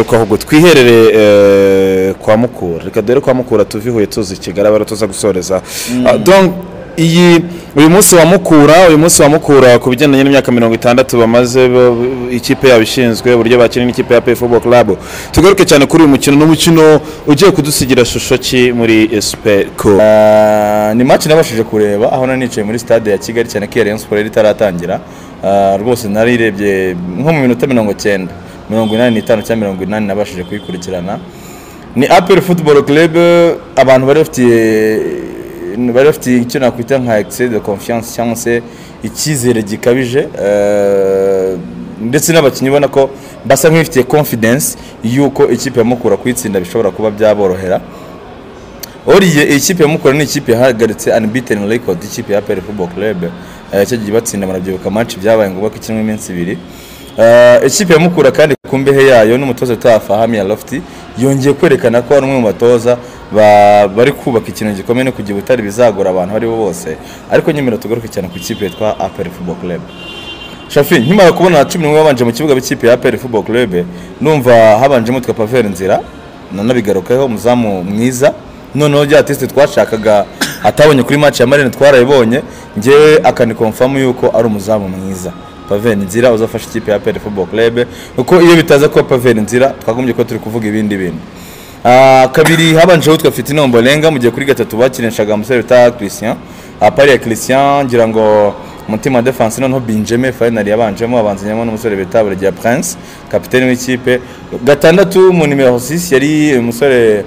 reka ahubwo twiherere eh, kwa mukura reka dore kwa mukura tuve i huye tuzi i kigali abara tuza gusoreza Ah, donc iyi uyu munsi wa mukura uyu munsi wa mukura ku bigendanye n'imyaka mirongo itandatu bamaze bo- ikipe yabo ishinzwe uburyo bakina n'ikipe ya pay football club tugaruke cyane kuri uyu mukino n'umukino ugiye kudusigira shusho ki muri superco Ah, ni match nabashije kureba aho nari nicaye muri stade ya kigali cyane ko iya rayon sport yari itaratangira Ah, rwose narirebye nko mu minota mirongo cyenda mirongo inani n'itanu cyangwa mirongo inani nabashije kuyikurikirana ni apel football club abantu bari bafitiye bari bafitiye icyo nakwita nka excès de confiance cyangwa se icyizere gikabije Ah, ndetse n'abakinnyi ubona ko basa nk'ibifitiye confidence y'uko ikipe ya mukura kuyitsinda bishobora kuba byaborohera Oriye iyi kipe ya Mukura ni ikipe yahagaritse unbeaten record ikipe ya PL Football Club Eh, cyo gihe batsinda barabyibuka match byabaye ngombwa ko ikinwa iminsi ibiri Eh, ikipe ya Mukura kandi ku mbehe yayo n'umutoza Tafahami ya Lofty yongeye kwerekana ko ari umwe mu batoza ba- bari kubaka ikintu gikomeye no kugira ubutare bizagora abantu abo ari bo bose ariko nyemera tugaruke cyane ku kipe yitwa APR Football Club shafi nkimara kubona cumi n'umwe babanje mu kibuga b'ikipe ya APR Football Club numva habanjemo twa Pavel Nzira nanabigarukaho umuzamu mwiza noneho rya teste twashakaga atabonye kuri match ya Marine twarayibonye ngewe akani confirm yuko ari umuzamu mwiza Pavel Nzira uzafasha ikipe ya APR Football Club kuko iyo bitaza kuba Pavel Nzira twagombye ko turi kuvuga ibindi bintu Ah, kabiri habanjeho twa Fitino Ombolenga mu gihe kuri gatatu bakinishaga umusore bita Christian apari ya Christian ngira ngo umutima defense noneho Benjamin final yabanjemo abanzanyemo n'umusore bita Buregia Prince kapiteni w'ikipe gatandatu mu numero 6 yari umusore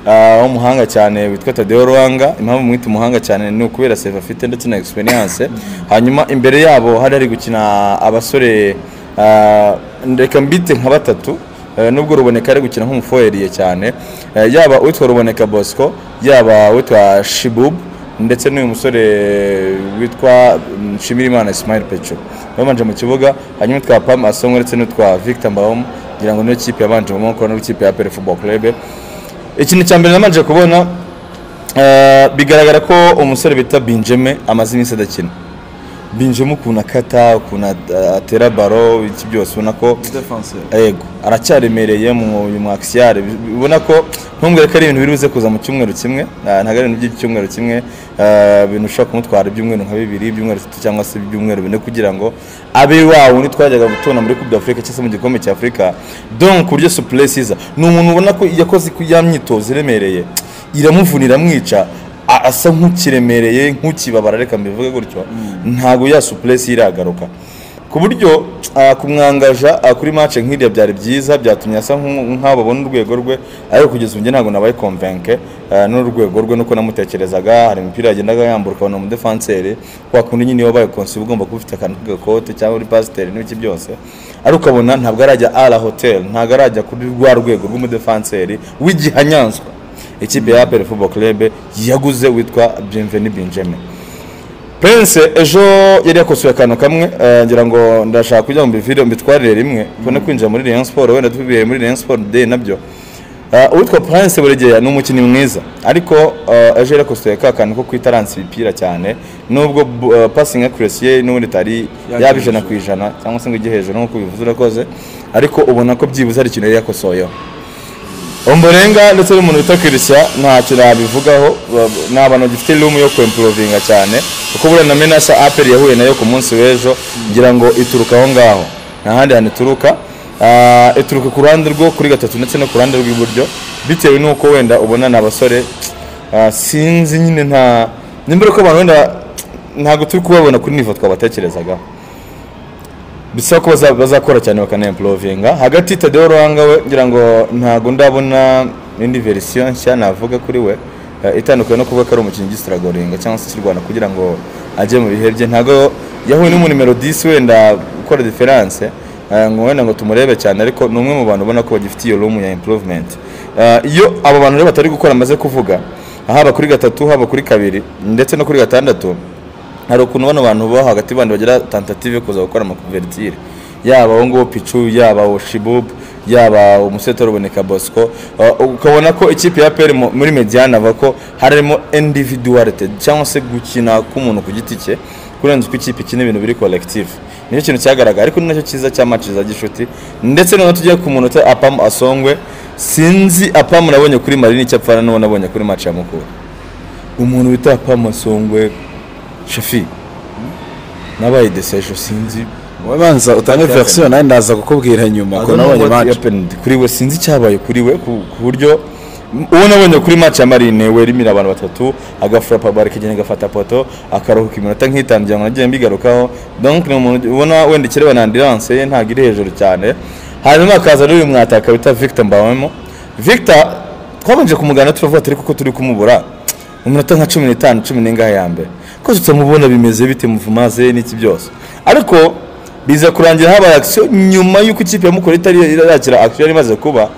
ah, w'umuhanga cyane witwa Tadeo Ruanga impamvu mwita umuhanga cyane ni ukubera save afite ndetse na experience hanyuma imbere yabo hari hari gukina abasore ah, reka mbite nka batatu Eh, nubwo ruboneka ari gukina nk'umufoyeriye cyane Eh, yaba uwitwa ruboneka bosco yaba uwitwa shibub ndetse n'uyu musore witwa mm, nshimirimana ismail pecho babanje mu kibuga hanyuma utwa pam asongo ndetse n'utwa victor mbawom ngira ngo niyo kipe yabanje mu maboko n'ikipe ya pere football club ikintu cya mbere nabanje kubona eh, bigaragara ko umusore bita benjamin amaze iminsi adakina benjamin ukuntu akata ukuntu at- atera baro iki byose ubona ko yego aracyaremereye mu uyu mwakisiyare ubona ko ntumbwire ko ari ibintu biri buze kuza mu cyumweru kimwe ah, ntabwo ari ibintu by'icyumweru kimwe ah, ibintu ushobora kumutwara ibyumweru nka bibiri ibyumweru bitatu cyangwa se ibyumweru bine kugira ngo abe wa wundi twajyaga gutona muri Coupe d'Afrique cyangwa se mu gikombe cya Afurika donc ku buryo Suplesi iza ni umuntu ubona ko yakoze ku- ya myitozo iremereye iramuvuna iramwica a- asa nk'ukiremereye nk'ukibabara reka mbivuge gutyo ntabwo ya supuresi iragaruka ku buryo ah, kumwangaja ah, kuri match nk'iriya byari byiza byatumye asa nk'u- nk'aho babona urwego rwe ariko kugeza ubu njye ntabwo nabaye komvenke n'urwego rwe nuko namutekerezaga hari imipira yagendaga yambuka ukabona umudefanseri wa kundi nyine wabaye konsi uba ugomba kuba ufite akantu k'agakote cyangwa uri pasiteri n'ibiki byose ariko ukabona ntabwo arajya ara hoteli ntabwo arajya kuri rwa rwego rw'umudefanseri w'igihanyanswa ikipe ya apel football club yaguze witwa bienveni benjamin prince ejo yari yakosoye akantu kamwe eh, ngira ngo ndashaka kugira ngo mbivire mbitwarire rimwe kubona kwinjira muri rayon sport wenda tubibereye muri rayon sport day nabyo Eh, uwitwa prince buregeya ni umukinnyi mwiza ariko eh, ejo yari yakosoye ka kantu ko kwitaransa ibipira cyane nubwo bu- eh, passing accuracy ye n'ubundi itari yaba ijana ku ijana cyangwa se ngo ijye hejuru nk'uko ubivuze urakoze ariko ubona ko byibuze hari ikintu yari yakosoyeho omborenga ndetse n'umuntu wita kirishya ntacyo nabivugaho ba- ni abantu bagifite rumu yo kwempurovinga cyane kuko buriya na menasa aperi yahuye nayo ku munsi w'ejo ngira ngo ituruka aho ngaho nta handi hantu ituruka Ah, ituruka ku ruhande rwo kuri gatatu ndetse no ku ruhande rw'iburyo bitewe n'uko wenda ubona ni abasore ah, sinzi nyine nta nimba ko abantu wenda ntabwo turi kubabona kuri nivo twabatekerezagaho bisaba ko baza- bazakora cyane bakanempurovinga hagati tadeo ruhanga we ngira ngo ntabwo ndabona indi verisiyo nshya navuga kuri we eh, itandukanye no kuvuga ko ari umukinnyi ugisitaragoringa cyangwa se ukirwana kugira ngo ajye mu bihe bye ntabwo yahuye n'umunimero 10 wenda ukora diferanse ngo wenda ngo tumurebe cyane ariko ni umwe mu bantu ubona ko bagifite iyo room ya improvement Eh, iyo abo bantu rero batari gukora amaze kuvuga haba kuri gatatu haba kuri kabiri ndetse no kuri gatandatu hari ukuntu bano bantu bo hagati bandi bagira tentative kuza gukora amakuvertire yaba uwo nguwo picu yaba uwo shibubu yaba umusete ruboneka bosco Uh, ukabona ko ikipe ya peri mu- muri mediane ava ko harimo individualite cyangwa se gukina k'umuntu ku giti cye kurenza uko ikipe ikina ibintu biri collective nicyo kintu cyagaragaye ariko ni nacyo cyiza cya match za gishuti ndetse noneho tugiye ku munota apamu asongwe sinzi apamu nabonye kuri mari n'icyo apfana n'uwo nabonye kuri match ya mukura umuntu bita apamu asongwe shafi nabaye desejo sinzi wowe banza utange verisiyo nanjye ndaza kukubwira nyuma ko nabonye match match kuri we sinzi icyabaye kuri we ku ku buryo uwo nabonye kuri match ya marine we rimira abantu batatu agafurapa bare kagenda gafata poto akaruhuka iminota nk'itanu kugira ngo nagiye mbigarukaho donc ni umuntu ubona wenda ikireba na ambulance ye ntabwo iri hejuru cyane hanyuma akaza n'uyu mwataka bita Victor Mbawemo Victor twabanje kumugana turavuga ati ariko ko turi kumubura mu minota nka cumi n'itanu cumi n'ingahe ya mbere ko tutamubona bimeze bite muvumaze n'iki byose ariko biza kurangira habaye akisiyo nyuma y'uko ikipe ya mukuru itari yakira akisiyo yari imaze kuba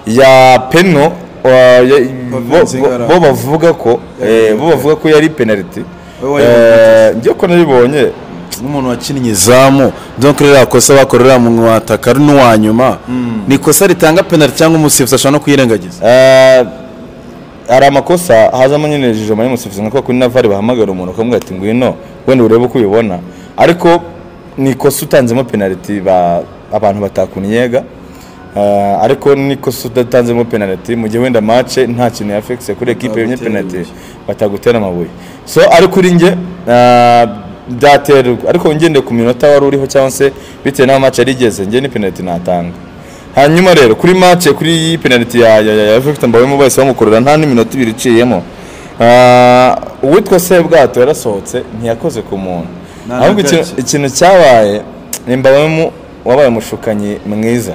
ya peno wa- ya- Provinsi bo- Ngara. bo bavuga ko eh, bo bavuga ko yari penaliti Eh, njye ko nabibonye nk'umuntu wakinnye izamu donc rero akosa bakorera mu mwataka ari n'uwa nyuma ni ikosa ritanga penalty cyangwa umusifuzi ashobora no kuyirengagiza Eh, hari amakosa hazamo nyine jijo muri musifuzi nka kuri navari bahamagara umuntu akamubwira ati ngwino wenda urebe uko ubibona ariko ni ikosa utanzemo penaliti ba- abantu batakunyega Eh, ariko ni ikosa udatanzemo penaliti mu gihe wenda mace nta kintu yafekise kuri ekipe yenye Batagutera penaliti amabuye. batagutera amabuye so ariko uri nge eh, byaterwa ariko ngendeye ku minota wari uriho cyangwa se bitewe n'aho mace yarigeze nge ni penaliti natanga hanyuma rero kuri match kuri penalty ya ya ya- ya Victor Mbawemo bahise bamukorera nta n'iminota ibiri iciyemo Ah, uwitwa Sebwato yarasohotse ntiyakoze ku muntu Nta ahubwo na ikintu- gake. ikintu cyabaye ni Mbawemo wabaye umushukanyi mwiza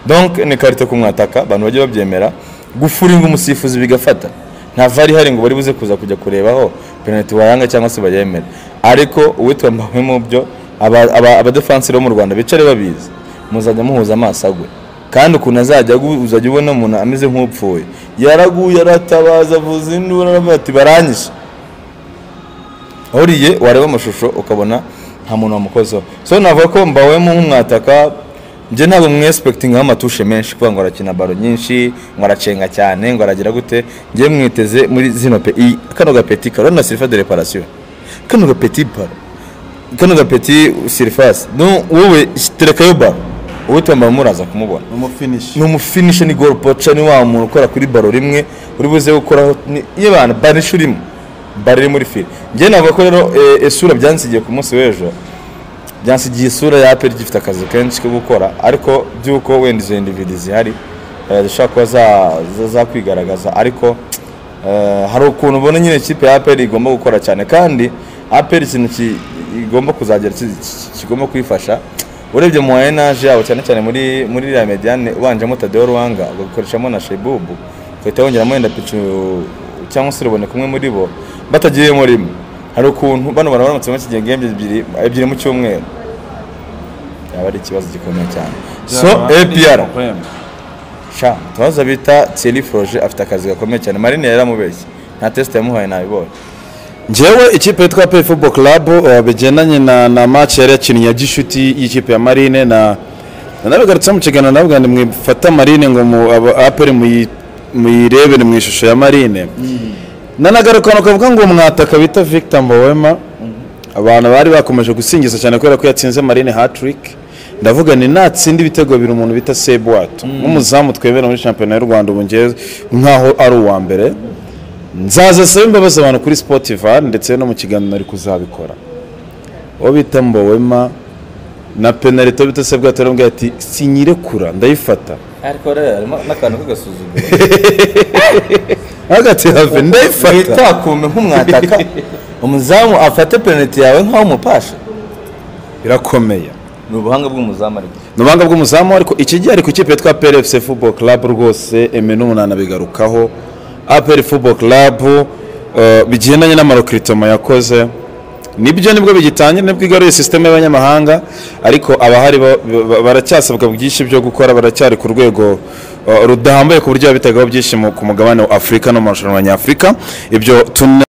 donc ni karite ku mwataka abantu bagiye babyemera gufuringa umusifuzi bigafata nta vari ihari ngo bari buze kuza kujya kurebaho penalty wayanga cyangwa se bayemere ariko uwitwa Mbawemo byo aba- aba- abadefansire bo mu Rwanda bicare babizi muzajya muhuza amaso agwe kandi ukuntu azajya agu- uzajya ubona umuntu ameze nk'upfuye yaraguye aratabaza avuza induru aravuga ati baranyishe uriye wareba amashusho ukabona nta muntu wamukozeho so navuga ko mbawemo nk'umwataka njye ntabwo mwespektingaho amatushe menshi kuvuga ngo arakina baro nyinshi ngo aracenga cyane ngo aragira gute njye mwiteze muri zino pe iyi- kano gapeti karona sirifa de reparasiyo kano gapeti paro kano gapeti sirifasi no wowe terekayo baro uwitwa mbawemo uraza kumubona umufinishi ni umufinisha ni gol poca ni wa muntu ukora kuri baro rimwe uri buze gukoraho ni- y'abantu barisha urimo bari iri muri file njye navuga ko rero eh, isura byansigiye ku munsi w'ejo byansigiye isura ya aperi gifite akazi kenshi ko gukora ariko by'uko wenda izo individi zihari eh, zishobora kuba za- za- zakwigaragaza ariko eh, hari ukuntu ubona nyine ikipe ya aperi igomba gukora cyane kandi aperi ikintu ki- igomba kuzagera ki- ki- kigomba kuyifasha urebye mu enaje yabo cyane cyane muri muri iriya mediane ubanjemo tadeo ruwanga ugakoreshamo na shebubu ugahita wongeramo wenda picu cyangwa se ruboneka umwe muri bo batagiyemo rimwe hari ukuntu bano bantu baramutse bakigiye gembye ebyiri ebyiri mu cyumweru yaba ari ikibazo gikomeye cyane so apr sha tubaza bita thierry froge afite akazi gakomeye cyane marine yaramubeshye nta test yamuhaye nabibonye ngewe ikipe yitwa pe football club eh, bigendanye na na match yari yakinnye ya gishuti y'ikipe ya marine na nabigarutse mu kiganiro navuga ni mwifata marine ngo mu aba- aperi muyi- muyirebere mu ishusho ya marine nanagarukana ukavuga ngo mwataka bita victor mbowema abantu bari bakomeje gusingiza cyane kubera ko yatsinze marine hatrick ndavuga ni natsinda ibitego bibiri umuntu bita sebwato nk'umuzamu twemera muri shampiyona y'u rwanda ubu ngewe nkaho ari uwa mbere nzaza sabe imbabazi abantu kuri spotify ndetse no mu kiganiro ari kuzabikora uwo bita mbowema na penaliti uwo bita sebwato arambwira ati sinyirekura ndayifata ariko rero harimo n'akantu k'agasuzuguro hagati have ndayifata witakume nk'umwataka umuzamu afate penaliti yawe nk'aho umupasha irakomeye ni ubuhanga bw'umuzamu ariko ni ubuhanga bw'umuzamu ariko iki gihe ari ku ikipe yitwa plfc football club rwose eme n'umunani abigarukaho apr football club eh, bigendanye n'amarokiritoma yakoze nibyo nibwo bigitangira nibwo igaruye sisiteme y'abanyamahanga ariko abahari ba- ba- baracyasabwa byinshi byo gukora baracyari ku rwego eh, rudahambaye ku buryo babitegaho byinshi mu- ku mugabane wa afurika no mu marushanwa nyafurika ibyo tune